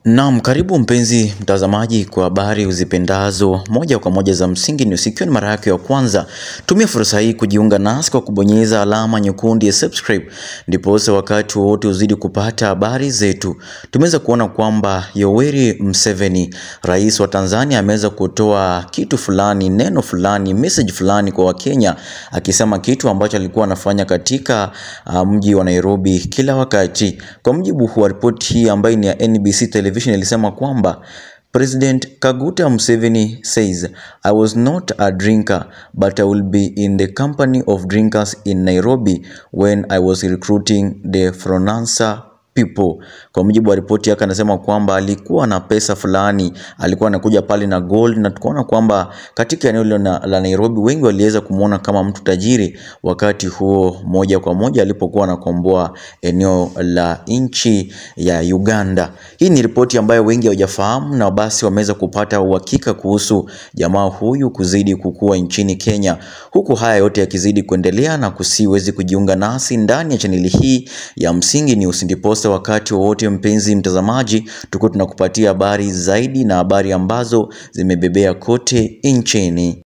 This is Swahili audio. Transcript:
Naam, karibu mpenzi mtazamaji kwa habari uzipendazo moja kwa moja za Msingi News. Ikiwa ni mara yako ya kwanza, tumia fursa hii kujiunga nasi kwa kubonyeza alama nyekundu ya subscribe, ndiposa wakati wowote uzidi kupata habari zetu. Tumeweza kuona kwamba Yoweri Museveni, rais wa Tanzania, ameweza kutoa kitu fulani, neno fulani, message fulani kwa Wakenya, akisema kitu ambacho alikuwa anafanya katika uh, mji wa Nairobi kila wakati. Kwa mujibu wa ripoti hii ambayo ni ya NBC Television ilisema kwamba President Kaguta Museveni says I was not a drinker but I will be in the company of drinkers in Nairobi when I was recruiting the Fronansa people. Kwa mujibu wa ripoti yake anasema kwamba alikuwa na pesa fulani, alikuwa anakuja pale na gold, na tukaona kwamba katika eneo hilo na- la Nairobi wengi waliweza kumwona kama mtu tajiri wakati huo, moja kwa moja alipokuwa anakomboa eneo la nchi ya Uganda. Hii ni ripoti ambayo wengi hawajafahamu na basi wameweza kupata uhakika kuhusu jamaa huyu kuzidi kukua nchini Kenya, huku haya yote yakizidi kuendelea na kusiwezi kujiunga nasi ndani ya chaneli hii ya Msingi News, ndiposa wakati wowote mpenzi mtazamaji, tuko tunakupatia habari zaidi na habari ambazo zimebebea kote nchini.